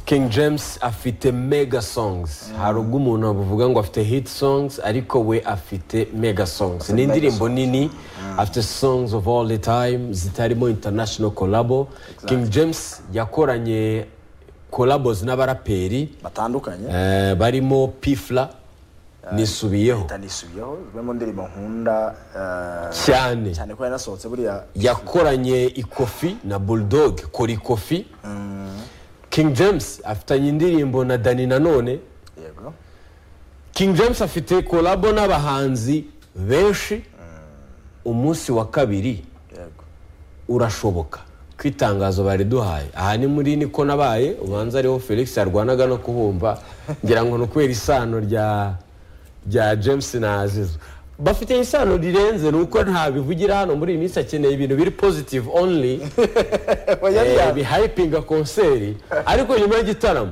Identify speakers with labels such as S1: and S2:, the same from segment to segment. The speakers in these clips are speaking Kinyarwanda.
S1: king james afite mega songs hari ubwo umuntu bavuga ngo afite hit songs ariko we afite mega songs ni indirimbo nini afite songs of all the time zitarimo international collabo king james yakoranye collabos n'abaraperi
S2: batandukanye
S1: eh, barimo pifla nisubiyeho
S2: ndanisubiyeho zimwe mu ndirimbo nkunda eh,
S1: cyane
S2: cyane ko yanasohotse buriya
S1: yakoranye ikofi na bulldog kora ikofi king james afitanye indirimbo na dani nanone
S2: yego
S1: king james afite kolabo n'abahanzi benshi umunsi wa kabiri
S2: yego
S1: urashoboka ku itangazo bari duhaye aha ni muri niko nabaye ubanza ariho felix yarwanaga no kubumva ngira ngo ni ukubera isano rya rya james na azizo bafite isano rirenze ni uko ntabivugira hano muri iyi minsi akeneye ibintu biri positive only Eh, bihayipinga konseri ariko nyuma y'igitaramo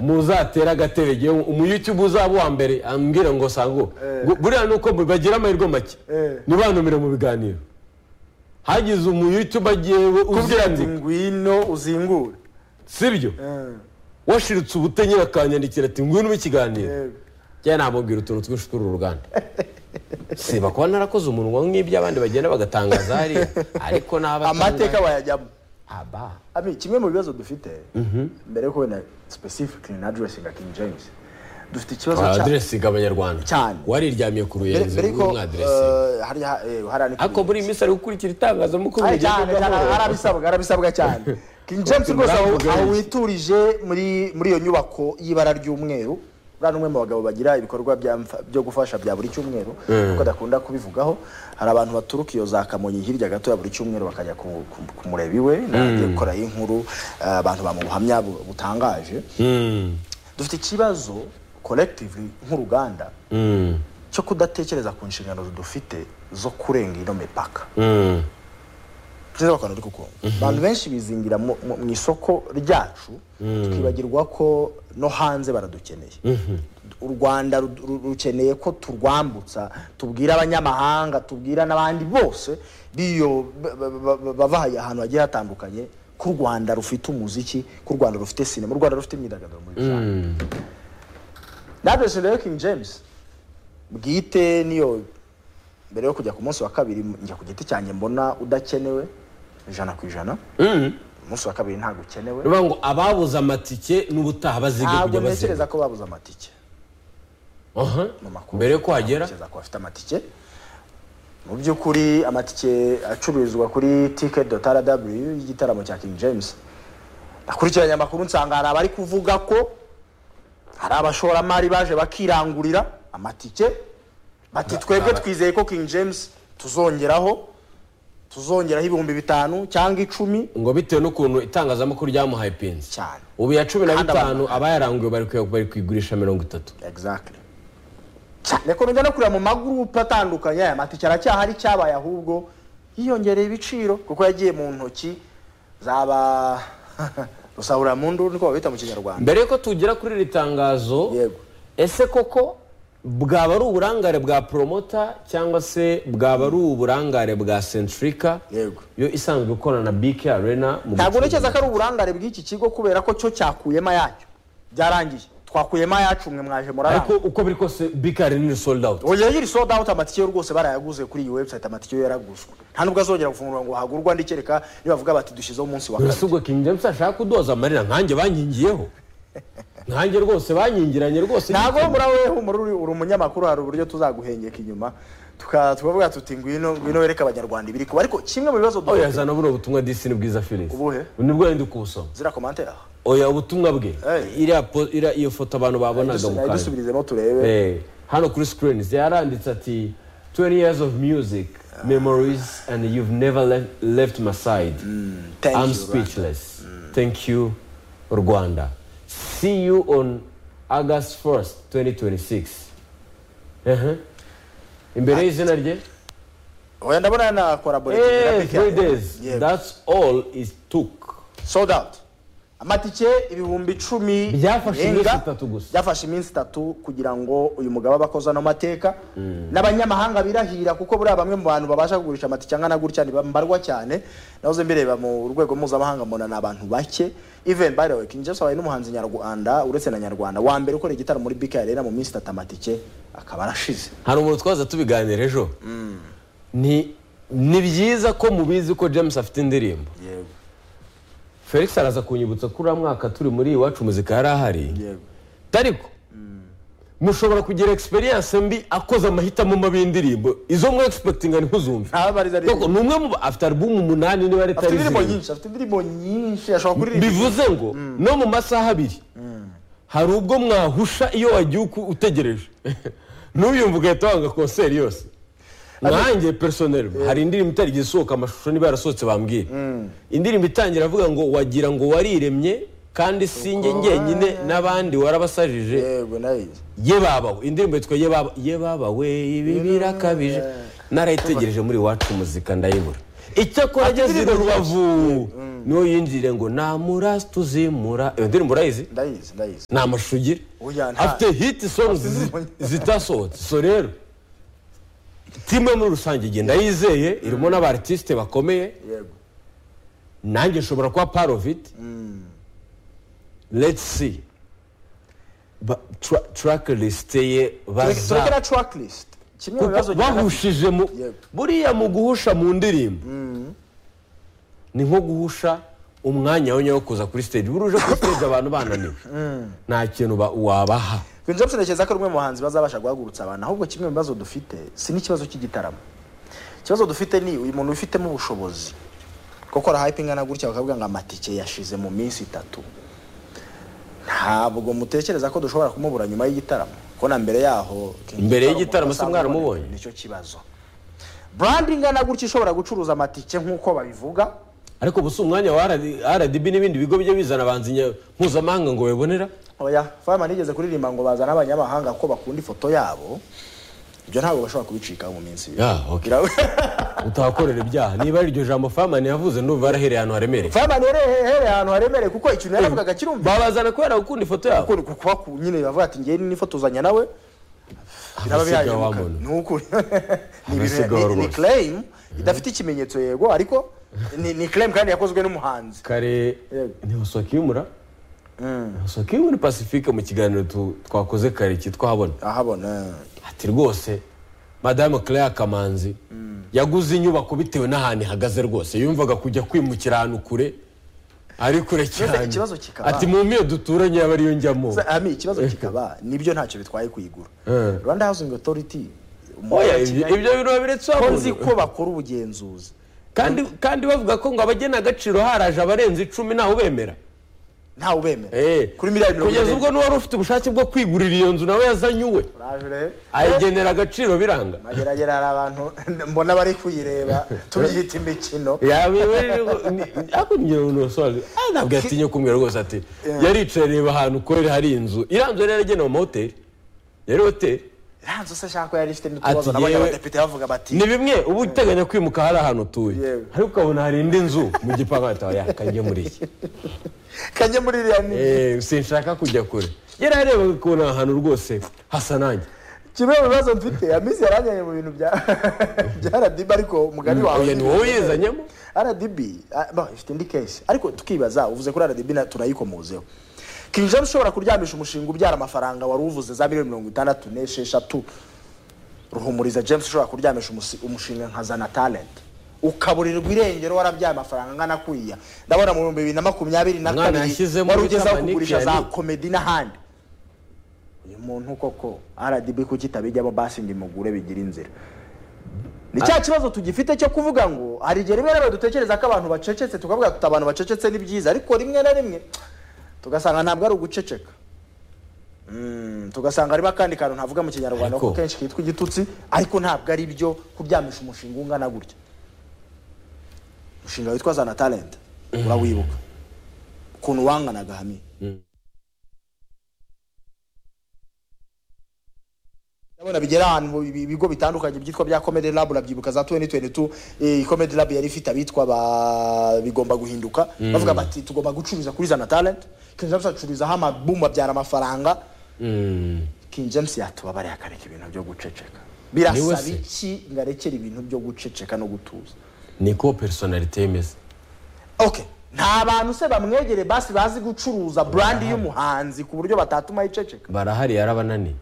S1: muzatere agatebe yewe umuyutubu uzaba uwa mbere ambwira ngo sango ngo- buriya ni uko bagira amahirwe make ntibanumire mu biganiro hagize umuyutubu agiye
S2: kubwira ngo
S1: uzandika
S2: ngwino uzingure
S1: sibyo
S2: Eh,
S1: washiritse ubute nyine akanyandikira ati ngwino mu ikiganiro
S2: yego
S1: njya namubwira utuntu twinshi tw'uru ruganda siba kuba narakoze umunwa nk'ibyo abandi bagenda bagatangaza hariya ariko n'abatangaza
S2: amateka bayajyamo
S1: aba
S2: Abi, kimwe mu bibazo dufite mbere yo kubona specifically na addressing king james dufite ikibazo cya-
S1: waraderesinga abanyarwanda
S2: Cyane.
S1: wariryamiye ku
S2: mbere
S1: ruyenzi
S2: mbere ko
S1: umwaderesinga
S2: eh, hariya eh, hariya ni
S1: ariko muri iyi minsi ari gukurikira itangazamakuru
S2: Ari
S1: rigenda
S2: cyane cyane
S1: rigahoraho.
S2: arabisabwa arabisabwa cyane king james rwose aho
S1: Ubwami
S2: aho
S1: bwinshi.
S2: witurije muri muri iyo nyubako y'ibara ry'umweru uriya ni umwe mu bagabo bagira ibikorwa bya mfa- byo gufasha bya buri cyumweru kuko adakunda kubivugaho hari abantu baturuka iyo za kamonyi hirya gato ya buri cyumweru bakajya ku- ku- kumureba iwe nagiye gukora inkuru eh, abantu bamuha ubuhamya bu- butangaje
S1: Mm,
S2: dufite ikibazo collectively nk'uruganda
S1: mm,
S2: cyo kudatekereza ku nshingano dufite zo kurenga ino mipaka
S1: mm.
S2: nziza bakora ariko ukuntu abantu benshi bizingira mu mu- mu isoko ryacu twibagirwa ko no hanze baradukeneye u rwanda ru- ru- rukeneye ko turwambutsa tubwira abanyamahanga tubwira n'abandi bose biyo ba- ba- ba- bava ahantu hagiye hatandukanye ko u rwanda rufite umuziki ko u rwanda rufite sinema u rwanda rufite imyidagaduro muri rusange nadresi rero king james bwite niyo mbere yo kujya ku munsi wa kabiri njya ku giti cyanjye mbona udakenewe ijana ku ijana umunsi wa kabiri ntabwo ukenewe
S1: Bivuga ngo ababuze amatike n'ubutaha bazige
S2: ntabwo
S1: kujya baziga
S2: ntekereza ko babuze amatike
S1: Aha.
S2: mu makuru
S1: mbere y'uko hagera
S2: ntekereza ko bafite amatike mu by'ukuri amatike acururizwa kuri ticket dot rw y'igitaramo cya king james nakurikiranye amakuru nsanga hari abari kuvuga ko hari abashoramari baje bakirangurira amatike bati twebwe twizeye ko king james tuzongeraho tuzongeraho ibihumbi bitanu cyangwa icumi
S1: ngo bitewe n'ukuntu itangazamakuru ryamuhaye pinzi
S2: cyane
S1: ubu iya cumi na
S2: Kandi
S1: bitanu abayaranguye bari kuya- bari kuyigurisha mirongo itatu
S2: exactly cyane ko njya no kureba mu magurupe atandukanye aya matike aracyahari cyabaye ahubwo yiyongereye ibiciro kuko yagiye mu ntoki zaba rusahuramundu niko babita mu kinyarwanda
S1: mbere y'uko tugera kuri iri tangazo
S2: Yego.
S1: ese koko bwaba ari uburangare bwa promota cyangwa se bwaba ari uburangare bwa centrika
S2: Yego.
S1: yo isanzwe ikorana na bk arena mu gucuruza.
S2: ntabwo ntekereza ko ari uburangare bw'iki kigo kubera ko cyo cyakuyemo ayacyo byarangiye twakuyemo ayacu mwe mwaje
S1: ariko
S2: murarangwa
S1: uko biri kose bk arena ni sold out
S2: oya yiri sold out amatike yo rwose barayaguze kuri iyi website amatike yo yaraguzwe nta nubwo azongera gufungurwa ngo hagurwa andi kereka nibavuga bati dushyizeho umunsi wa kabiri
S1: uretse ubwo king james ashaka kudoza amarira nkanjye bankingiyeho nkanjye rwose banyingiranye rwose
S2: ntabwo
S1: niteguye.
S2: muri wowe humura uri uri umunyamakuru hari uburyo tuzaguhengeka inyuma tuka- tukavuga tuti ngwino ngwino wereke abanyarwanda ibiri kuba ariko kimwe mu bibazo
S1: oya
S2: dufite
S1: zana buno butumwa disi ni bwiza felix
S2: Ubuhe?
S1: nibwo ndi kubusoma
S2: zira komantere
S1: oya ubutumwa bwe
S2: Hey.
S1: iriya po- iriya- iyo foto abantu babonaga mu kanya
S2: dusubiririzemo turebe
S1: Eh, hano kuri screen yaranditse ati 20 years of music memories and you've never left, left my side
S2: Thank
S1: i'm
S2: you, Rwanda.
S1: speechless thank you rwanda see you on august 1st 2026 Ehe. imbere y'izina rye
S2: oya ndabona na collaborative na
S1: Eh,
S2: Big
S1: three
S2: Apple.
S1: days
S2: Yego.
S1: that's all it took
S2: sold out amatike ibihumbi icumi
S1: Byafashe iminsi
S2: birenga,
S1: itatu gusa.
S2: byafashe iminsi itatu kugira ngo uyu mugabo abe akoze ano mateka n'abanyamahanga birahira kuko buriya bamwe mu bantu babasha kugurisha amatike angana gutya ntibambarwa cyane nahoze mbireba mu rwego mpuzamahanga mbona ni abantu bake even by the way King James abaye n'umuhanzi nyarwanda uretse na nyarwanda wa mbere ukora igitaramo muri bika arena mu minsi itatu amatike akaba arashize
S1: hari umuntu twaza tubiganira ejo ni ni byiza ko mubizi ko james afite indirimbo
S2: yego
S1: felix araza kunyibutsa ko uriya mwaka turi muri iwacu muzika yari ahari
S2: yego
S1: ariko mushobora kugira egisperiyanse mbi akoze amahitamo mabi y'indirimbo izo mwe egispektinga ntuzumve
S2: ntabariza
S1: Kuko ni umwe mu ba- afite alubumu umunani niba ari
S2: afite
S1: itari
S2: indirimbo
S1: zirindwi
S2: nyinshi afite indirimbo nyinshi ashobora kuririmba
S1: bivuze ngo no mu masaha abiri hari ubwo mwahusha iyo wagiye uku- utegereje n'uyumva ugahita wanga konseri yose nanjye personel hari indirimbo itarigeze isohoka amashusho niba yarasohotse bambwira indirimbo itangira avuga ngo wagira ngo wariremye kandi sinjye njyenyine n'abandi warabasajije
S2: yego nayizi
S1: ye babawe indirimbo yitwa ye baba ye babawe ibi birakabije narayitegereje muri iwacu muzika ndayibura icyakora ageze i rubavu niyo yinjire ngo namura tuzimura iyo ndirimbo urayizi
S2: ndayizi ndayizi
S1: ni amashusho ugira
S2: Oya, nta-
S1: afite hiti songs zi- zitasohotse so rero timu yo muri rusange igenda yizeye irimo n'abartisite bakomeye
S2: yego
S1: nanjye nshobora kuba part of it let's see Ba- tra- track list ye baza
S2: turekera track list kimwe mu bibazo
S1: kuko bahushije mu
S2: Yego.
S1: buriya mu guhusha mu ndirimbo ni nko guhusha umwanya wenye wo kuza kuri stage buri uje kuri stage abantu bananiwe nta kintu ba- wabaha
S2: Queen James ntekereza ko ari umwe mu bahanzi bazabasha guhagurutsa abantu ahubwo kimwe mu bibazo dufite si n'ikibazo cy'igitaramo ikibazo dufite ni uyu muntu wifitemo ubushobozi kuko hype ingana gutya bakavuga ngo amatike yashize mu minsi itatu ntabwo mutekereza ko dushobora kumubura nyuma y'igitaramo ko na mbere yaho
S1: Mbere y'igitaramo se mwaramubonye?
S2: nicyo kibazo brand ingana gutya ishobora gucuruza amatike nk'uko babivuga
S1: ariko ubu si umwanya wa rdb n'ibindi bigo bijya bizana abanzi nya- mpuzamahanga ngo babibonera
S2: oya fama nigeze kuririmba ngo bazane abanyamahanga ko bakunda ifoto yabo ibyo ntabwo bashobora kubicikaho mu minsi ibiri
S1: Yeah, okay.
S2: Ira-
S1: utahakorera ibyaha niba ari iryo jambo famani yavuze ndumva yarahereye ahantu haremereye
S2: Fireman yari hehe ahantu haremereye kuko ikintu yaravugaga kirumva
S1: babazana kubera gukunda ifoto yabo
S2: kuko kuba ku nyine bavuga ati ngewe nifotozanya nawe biraba
S1: Abasiga
S2: byahemuka
S1: wamona.
S2: ni ukuri Ni ibintu-
S1: Abasiga
S2: ni- ni
S1: warwose.
S2: claim idafite ikimenyetso yego ariko ni ni claim kandi yakozwe n'umuhanzi
S1: kare
S2: Yego.
S1: ntihosokiyumura ntihosokiyumura pacifique mu kiganiro tu- twakoze kare cyitwa habona
S2: ahabona
S1: ati rwose madamu claire kamanzi yaguze inyubako bitewe n'ahantu ihagaze rwose yumvaga kujya kwimukira ahantu kure ari kure cyane
S2: ikibazo kikaba-
S1: ati mu miyo duturanye yaba ariyo njyamo
S2: Sa- ami ikibazo kikaba nibyo ntacyo bitwaye kuyigura
S1: Eh.
S2: Rwanda Housing Authority umujyi
S1: oya
S2: wa
S1: ibyo
S2: Kigali,
S1: ibyo bintu babiretseho
S2: ko
S1: abantu.
S2: nzi ko bakora ubugenzuzi
S1: kandi kandi bavuga ko ngo abagena agaciro haraje abarenze icumi ntawe ubemera
S2: ntawe ubemera
S1: Eh,
S2: kuri miliyari mirongo
S1: kugeza
S2: irindwi
S1: ubwo n'uwari ufite ubushake bwo kwigurira iyo nzu nawe yazanye uwe
S2: Uraje rero.
S1: ayigenera agaciro biranga
S2: mageragere hari abantu mbona bari kuyireba tubyita imikino
S1: ntabwo yatinye kumwe rwose ati yaricaye reba ahantu ukorera hari inzu iranzu yari yaragenewe amahoteli yari hoteli
S2: iranzu se ashaka ko yari ifite n'utubazo
S1: Ati
S2: nabonye
S1: yewe-
S2: abadepite bavuga bati
S1: ni bimwe uba uteganya kwimuka hari ahantu utuye
S2: Yewe.
S1: ariko ukabona hari indi nzu mu gipangu ahita yakajya muri iki
S2: kajye muri iriya ni
S1: Eh, sinshaka kujya kure yari yareba ukabona aha hantu rwose hasa nanjye
S2: kimwe mu bibazo mfite amisi yaranganye mu bintu bya bya RDB ariko umugani wawe
S1: oya ni wowe yizanyemo
S2: RDB ah, bah, ifite indi case ariko tukibaza uvuze kuri RDB na- turayikomozeho King James ushobora kuryamisha umushinga ubyara amafaranga wari uvuze za miliyoni mirongo itandatu n'esheshatu ruhumuriza james ushobora kuryamisha umusi- umushinga nka zana talent ukaburirwa irengero warabyaye amafaranga angana kuriya ndabona mu bihumbi bibiri na makumyabiri na
S1: Umwana
S2: kabiri
S1: yashyizemo
S2: wari ugezaho
S1: Maneke
S2: kugurisha za
S1: yari-
S2: komedi n'ahandi uyu muntu koko rdb kuki itabijyamo basi ngo imugure bigire inzira ni cya kibazo tugifite cyo kuvuga ngo hari igihe rimwe na rimwe dutekereza ko abantu bacecetse tukavuga tuti abantu bacecetse ni byiza ariko rimwe na rimwe tugasanga ntabwo ari uguceceka Mm, tugasanga harimo akandi kantu ntavuga mu kinyarwanda
S1: Ariko-
S2: ko kenshi kitwa igitutsi ariko ntabwo ari byo kubyamisha umushinga ungana gutya umushinga witwa zana talent urawibuka ukuntu wanganaga hamwe ndabona bigera ahantu mu bi- bigo bitandukanye byitwa bya comedy lab urabyibuka za 2022 eh, comedy lab yari ifite abitwa ba bigomba guhinduka bavuga bati tugomba gucuruza kuri zana talent king james acururizaho amabumu abyara amafaranga
S1: Mm.
S2: king james yatubabariye akareka ibintu byo guceceka
S1: Niwe
S2: birasaba
S1: se.
S2: iki ngo arekere ibintu byo guceceka no gutuza
S1: niko personality imeze
S2: okay nta bantu se bamwegere basi bazi gucuruza brandi y'umuhanzi ku buryo batatuma yiceceka
S1: barahari yarabananiye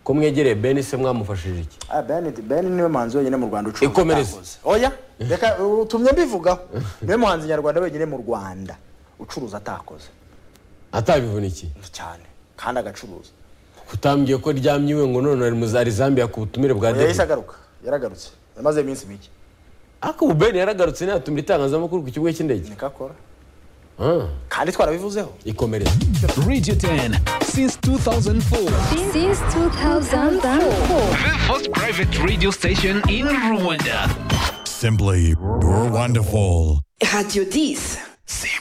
S1: ko mwegereye bene se mwamufashije iki
S2: Ah, ben ben niwe muhanzi wenyine mu rwanda ucuruza
S1: Ikomereze.
S2: utakoze. oya reka utumye mbivugaho niwe muhanzi nyarwanda wenyine mu rwanda ucuruza atakoze
S1: atabivunikiye
S2: cyane kandi agacuruza
S1: kutambwiye ko ryamye iwe ngo none ari muzari zambia ku butumire bwa
S2: Oya, yahise
S1: david
S2: agaruka yaragarutse yamaze iminsi mike
S1: ariko ubu bene yaragarutse ntiyatumira itangazamakuru ku kibuga cy'indege
S2: niko akora
S1: Ah,
S2: kandi twarabivuzeho
S1: ikomereze
S3: Radio 10 since 2004.
S4: Since 2004.
S3: The first private radio station in Rwanda.
S5: Simply, you're wonderful.
S6: Radio 10.
S3: Simply